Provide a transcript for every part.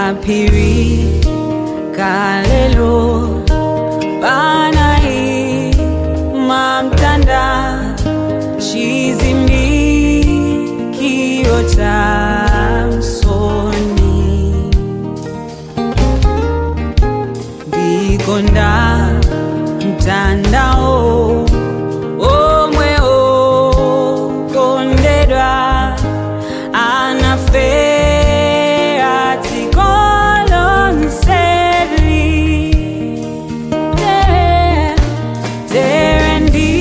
kapiri kalelo panai mamtanda chizimikio cha msoni ndikonda mtandao omwe okondedwa anafea tikolonseli tere tere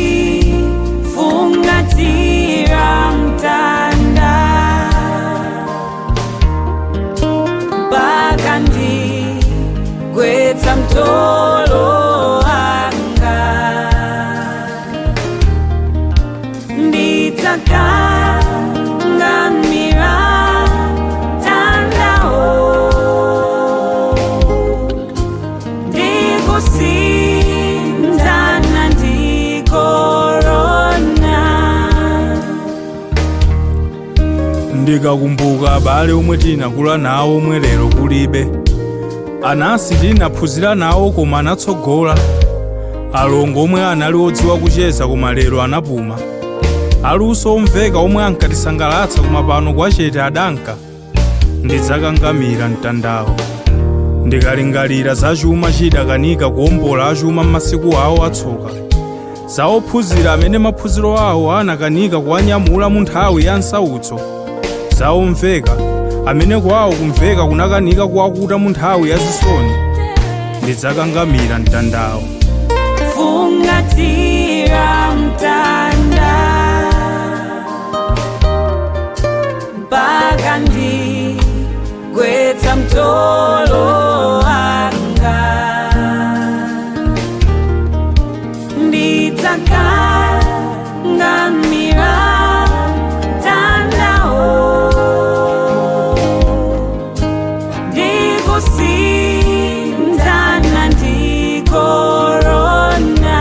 ndifungatira mtanda mpaka ndigwetsa mtolo wanga ndidzakangamira tandao ndikusindana ndikorona ndikakumbuka abale omwe tinakula nawo omwe lero kulibe anasi tinaphunzira nawo koma anatsogola alongo omwe anali odziwa kucheza koma lero anapuma aluso omveka omwe ankatisangalatsa koma pano kwachete adanka ndidzakangamira mtandawo ndikalingalira za chuma chidakanika kuwombola achuma m'masiku awo atsoka za ophunzira amene maphunziro awo anakanika kuwanyamula mu nthawi ya nsautso za omveka amene kwawo kumveka kunakanika kuwakuta mu nthawi ya zisoni ndidzakangamira mtandawo fungatira mtanda mpaka ndigwetsa mtolo wanga ndidzakangamira tandao ndikusindana ndikorona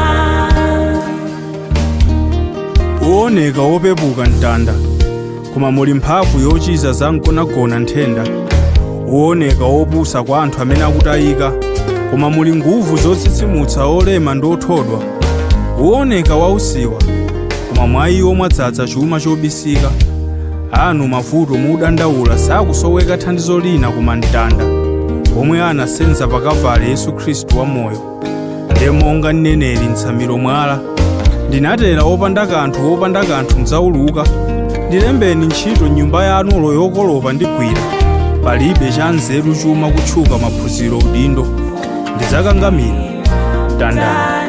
uoneka wopepuka mtanda koma muli mphamvu yochiza za mgonagona nthenda uoneka wopusa kwa anthu amene akutayika koma muli nguvu zotsitsimutsa olema ndi othodwa uoneka wausiwa koma mwa iwo mwadzaza chuma chobisika anu mavuto mudandaula sakusoweka thandizo lina koma mtanda omwe anasenza pakavale yesu khristu wamoyo ndiye monga mneneri mtsamiro mwala ndinatera opanda kanthu opanda kanthu mdzauluka ndilembeni ntchito nyumba yanulo yokolopa ndigwira palibe cha nzeru chuma kutchuka maphunziro udindo ndidzakangamira mtandao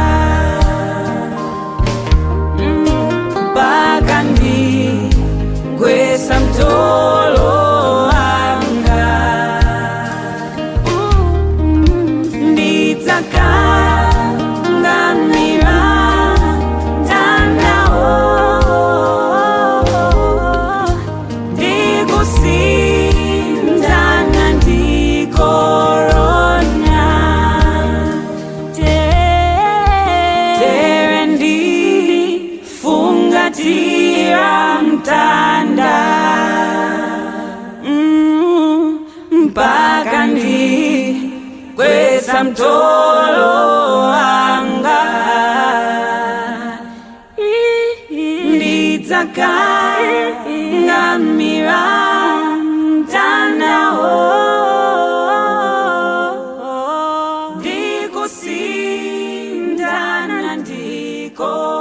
mpaka ndigwetsa mtolo wanga ndidzakangamira tandao ndikusindana ndikorona tere ndifungatira mtanda Mm, mpaka ndigwetsa mtolo wanga ndidzakangamira mtandao ndikusindana ndiko